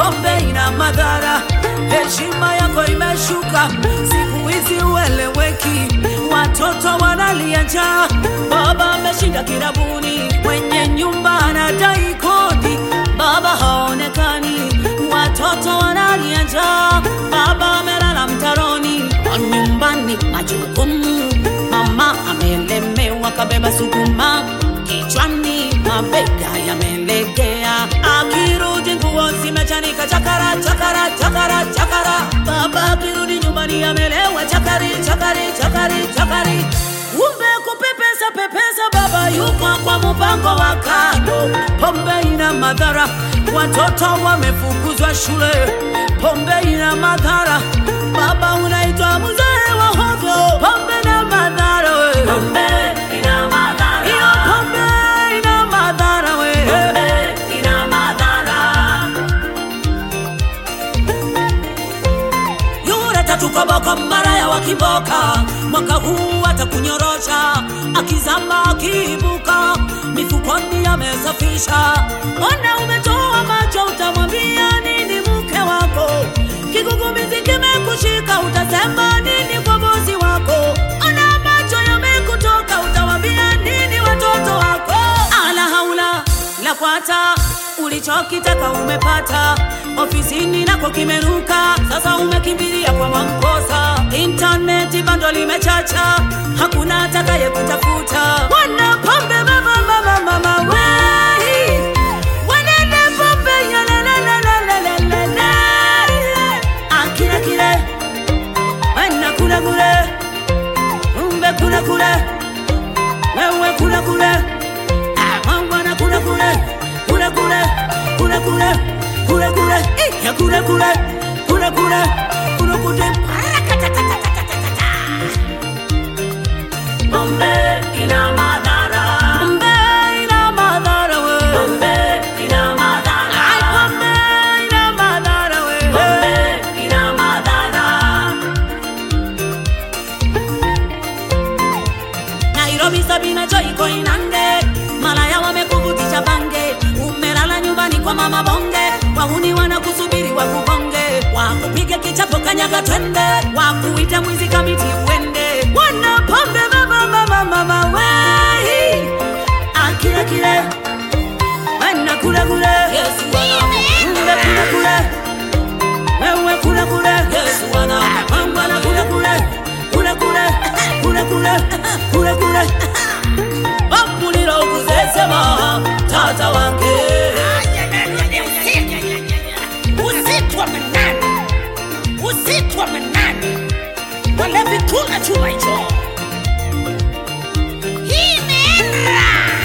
pombe ina madhara, heshima yako imeshuka, siku hizi ueleweki, watoto wanalia njaa, baba ameshinda kirabuni, mwenye nyumba anadai kodi, baba haonekani, watoto wanalia njaa, baba amelala mtaroni, nyumbani majukumu, mama amelemewa, kabeba sukuma kichwani, mabega yamelegea, akirudi nguo zimechanika, chakara chakara chakara chakara, baba akirudi nyumbani amelewa, chakari chakari chakari chakari, kumbe kupepesa pepesa, baba yuko kwa mpango wa kando. Pombe ina madhara, watoto wamefukuzwa shule, pombe ina madhara, baba unaitwa mzee wa hovyo, pombe na madhara we. Pombe ina madhara. Hiyo pombe ina madhara we. Pombe ina madhara. yura tatu koboko mara ya wakimboka mwaka huu atakunyorosha akizama akiibuka mifukoni amesafisha ona umetoa macho utamwambia nini mke wako kigugumizi kimekushika utasema nini kwa bosi wako ona macho yamekutoka utawambia nini watoto wako ala haula la kwata ulichokitaka umepata ofisini nako kimeruka sasa umekimbilia kwa mamkosa intaneti bando limechacha hakuna atakaye kutafuta wana pombe mama mama mama wei wanene pombe yalalalalalalalala akile kile wana kule kule umbe kule kule wewe kule kule mangwana kule kule kule kule kule kule kule kule eh, ya kule kule kule kule kule kule Parakatatatatata. Pombe ina madhara. Pombe ina madhara we. Pombe ina madhara. Ai, pombe ina madhara we. Pombe ina madhara. Nairobi Sabina Joy iko Inange, malaya wamekuvutisha bange, umelala nyumbani kwa mama bonge, wahuni wanakusubiri wakubonge, wakupige kichapo kanyaga twende, wakuita mwizi kamiti uende, wana pombe mama mama mama wei, akile kile wana kule kule, Yesu wana kule kule wewe kule kule Yesu wana mangwana kule kule kule kule kule kule kule kule bamulira okuzesema tata wange usiku wa manane, usiku wa manane, walevi kula chuma hicho. Hii imeenda.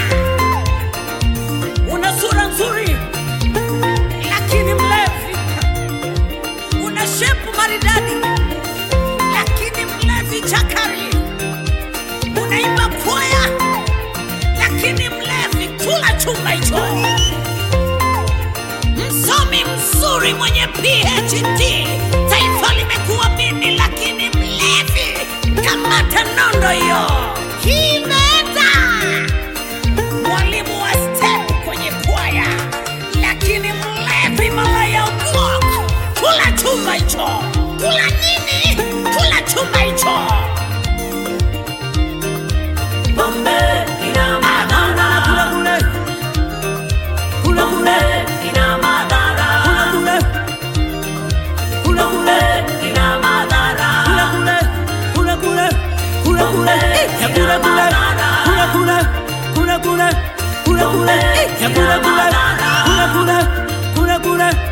una sura nzuri lakini mlevi, una shepu maridadi, lakini mlevi chakari, unaimba kwaya, lakini mlevi kula chuma hicho. Msomi mzuri mwenye PhD, taifa limekuamini, lakini mlevi, kamata nondo hiyo. Hii imeenda mwalimu wa step kwenye kwaya, lakini mlevi malaya block. Kula chuma hicho, kula nini? Kula chuma hicho. Pombe ina madhara. kule kule kule Pombe ina madhara. kule kule Pombe ina madhara. kule kule kule kule kule Eh, ya kule kule kule kule kule kule kule kule Eh, ya kule kule kule kule kule kule